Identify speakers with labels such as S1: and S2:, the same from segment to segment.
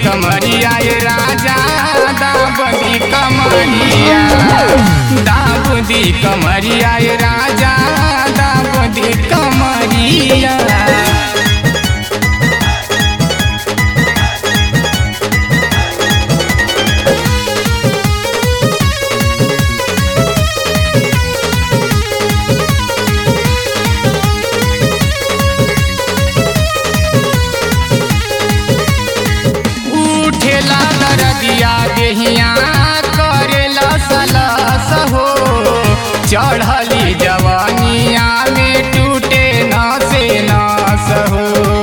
S1: कमरिया ये राजा दाबदी कमरिया दाबदी कमरिया ये राजा दाबदी कमरिया उठेला दरदिया देहिया करेला सलस हो चढ़ली जवानिया में टूटे नसे नस हो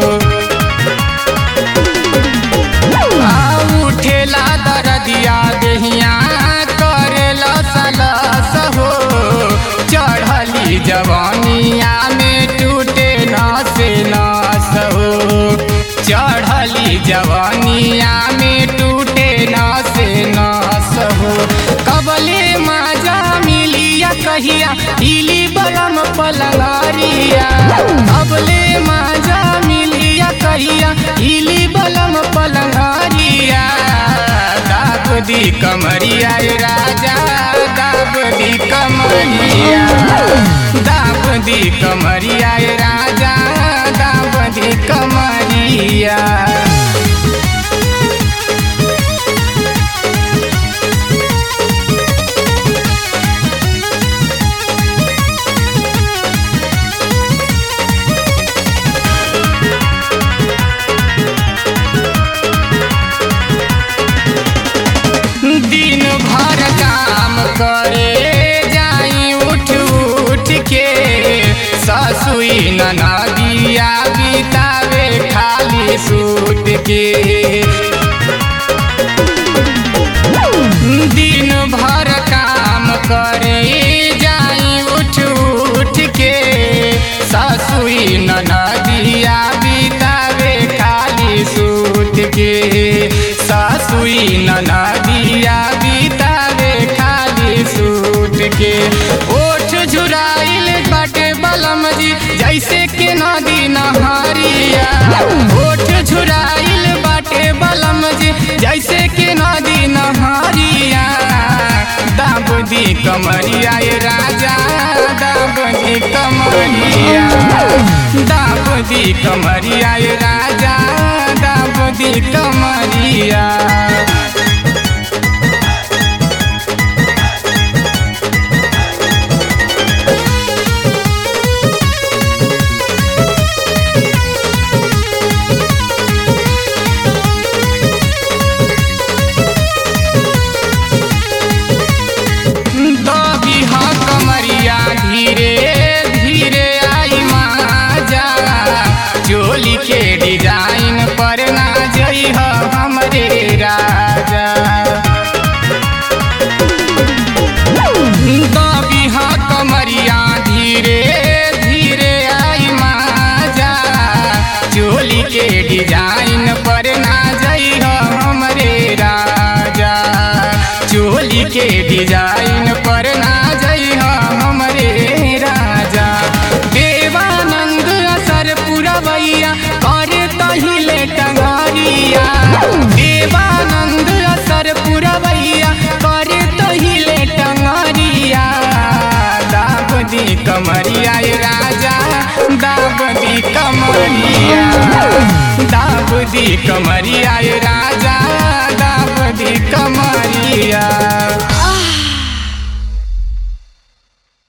S1: आ उठेला दरदिया देहिया करेला सलस हो चढ़ली जवानिया में टूटे नसे नस हो चढ़ली जवानिया में टूटे नसे नस हो कबले माजा मिलिया कहिया हिली बलम पलंगारिया कबले माजा मिलिया कहिया हिली बलम पलंगारिया दाब दी कमरिया ये राजा दाब दी कमरिया दाब दी कमरिया ये राजा दाब दी कमरिया दिन भर काम करे जाई उठ उठ के ससुई ननदिया बितावे खाली सूत के दिन भर काम करे जाई उठ उठ के ससुई ननदिया बितावे खाली सूत के ससुई ननदिया बितावे खाली सूत के ओठ झुराइल बाटे बलम जी जैसे के नदी नहरिया ओठ झुराइल बाटे बलम जी जैसे के नदी नहरिया दाब दी कमरिया ये राजा दाब दी कमरिया दाब दी कमरिया ये राजा दाब दी कमरिया दबी हा कमरिया धीरे धीरे आई माजा चोली के डिजाइन पर ना जई ह हमरे राजा दबी हा कमरिया धीरे धीरे आई माजा चोली के डिजाइन पर ना जई ह हमरे राजा चोली के डिजाइन पर ना जई ह हमरे राजा देवानंद असर पुरवैया करे तहिले टंगरिया देवानंद असर पुरवैया करे तहिले टंगरिया दाब दी कमरिया ये राजा दाब दी कमरिया दाब दी कमरिया ये राजा दाब दी कमरिया